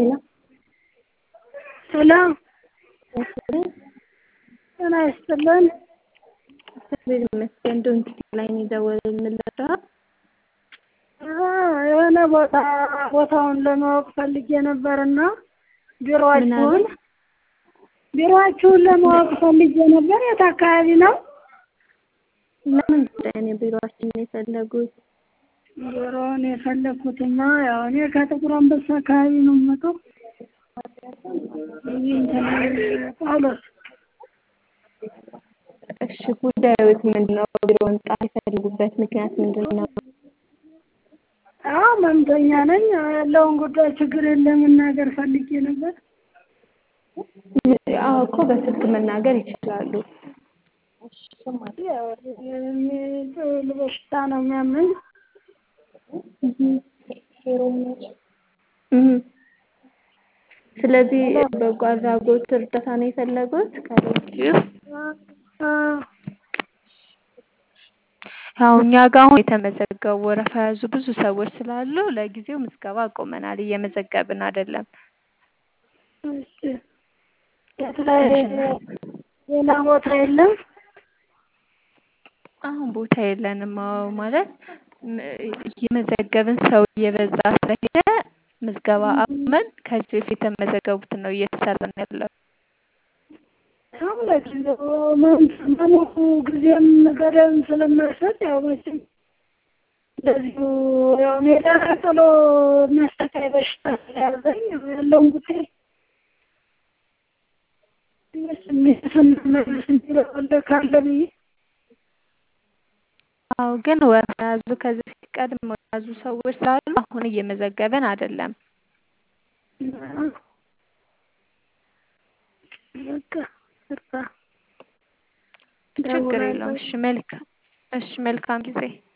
ሄሎ ሄሎ ይስጥልኝ። ጤና ይስጥልን። እግዚአብሔር ይመስገን። ዶንኪ ላይ ነው የደወልንልዎት። የሆነ ቦታ ቦታውን ለማወቅ ፈልጌ ነበርና ምን ቢሮአችሁን አሉ? ቢሮአችሁን ለማወቅ ፈልጌ ነበር። የት አካባቢ ነው? ለምን ጉዳይ ነው ቢሮአችንን የፈለጉት? ቢሮውን የፈለግኩትማ ያው እኔ ከጥቁር አንበሳ አካባቢ ነው የምመጣው። እዚህ እንትን ጳውሎስ እሺ ጉዳዮት ምንድን ነው? ቢሮ መምጣት የፈለጉበት ምክንያት ምንድን ነው? አዎ መምተኛ ነኝ። ያለውን ጉዳይ ችግር የለም መናገር ፈልጌ ነበር። አዎ እኮ በስልክ መናገር ይችላሉ። ያው የሚጥል በሽታ ነው የሚያመኝ። እም። ስለዚህ በጎ አድራጎት እርዳታ ነው የፈለጉት ከዶንኪው? ያው እኛ ጋር አሁን የተመዘገቡ ወረፋ የያዙ ብዙ ሰዎች ስላሉ ለጊዜው ምዝገባ አቁመናል፣ እየመዘገብን አይደለም። እሺ የት ላይ ሌላ ቦታ የለም? አሁን ቦታ የለንም። አዎ ማለት ም- እየመዘገብን ሰው እየበዛ ስለሄደ ምዝገባ አቁመን ከዚህ በፊት የተመዘገቡትን ነው እየሰራን ያለው። ያው ለጊዜው መኖሩ ጊዜም ገደብም ስለማይሰጥ ያው መቼም እንደዚሁ ያው ሜዳ ላይ ጥሎ የሚያሰቃይ በሽታ ስለያዘኝ ያለውን ጉዳይ ስንመለስ የሚለው ካለ ብዬ አዎ ግን ወረፋ የያዙ ከዚህ በፊት ቀድመው የያዙ ሰዎች ስላሉ አሁን እየመዘገብን አይደለም። በቃ ይቅርታ። ችግር የለውም። እሺ መልካም እሺ መልካም ጊዜ